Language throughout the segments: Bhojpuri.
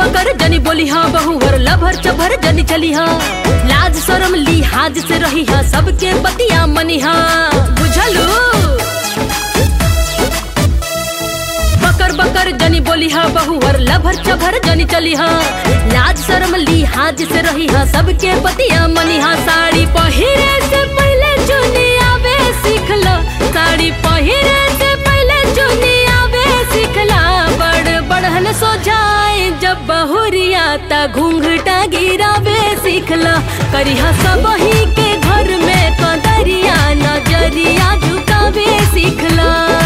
बकर जनी बोली हाँ बहुवर लभर चभर जनी चली हाँ लाज शरम लिहाज से रही हाँ सबके बतिया मनी हाँ बुझलू बकर बकर जनी बोली हाँ बहुवर लभर चभर जनी चली हाँ लाज शरम लिहाज से रही हाँ सबके बतिया मनी हाँ साड़ी पहिरे से पहले चुनी आवे सीख लो साड़ी पहिरे से पहले चुनी आवे सीख ला बड़ बढ़न सो जाए जब बहुरिया ता घूंघटा गिरावे सीख ला करिहा सब ही के घर में कदरिया नजरिया झुकावे सीख ला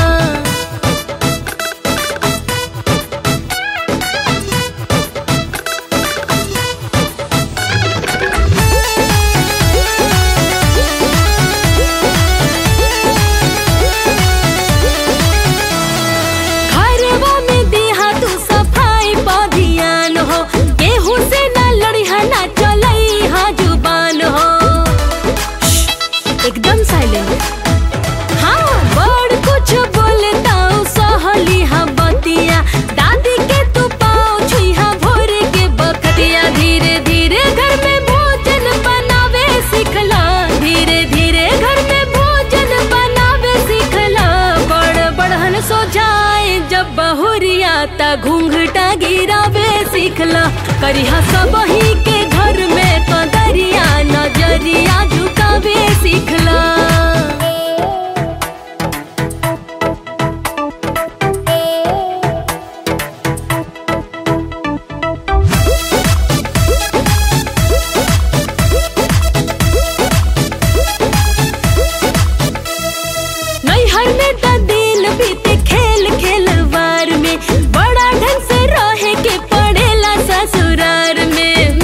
घरवा में दिहा तू सफाई पा ध्यान हो केहू से न लड़िहा ना चलई हा जुबान हो एकदम साइलेंट हाँ बड़ कुछ बोलता सहली हा बतिया दादी के तू पाँव छुइहा भोर के बखतिया धीरे धीरे घर में भोजन बनावे सीखला धीरे धीरे घर में भोजन बनावे सीखला बड़ बढ़न सो जाए जब बहुरिया ता घूंघटा गिरावे सीखला करिहा सब ही के घर में कदरिया नजरिया झुकावे सीखला नैहर में त दिन बीते खेल खेलवार में बड़ा ढंग से रहे के पड़ेला ससुरार में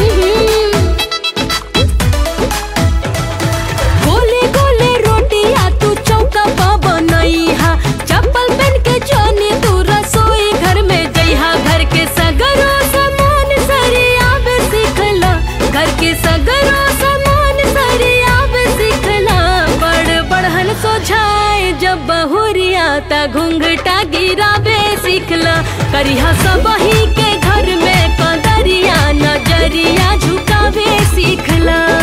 गोले गोले रोटिया तू चौका पा बनैहा चप्पल पहन के जानी तू रसोई घर में जइहा घर के सगरो सामान सरियाब सीखला घर के सगरो सामान सरियाब सीखला बड़ बढ़न सोझाए जब बहुरिया ता घूंघटा गिरावे सीखला करिहा सब ही के घर में कदरिया नजरिया झुकावे सीखला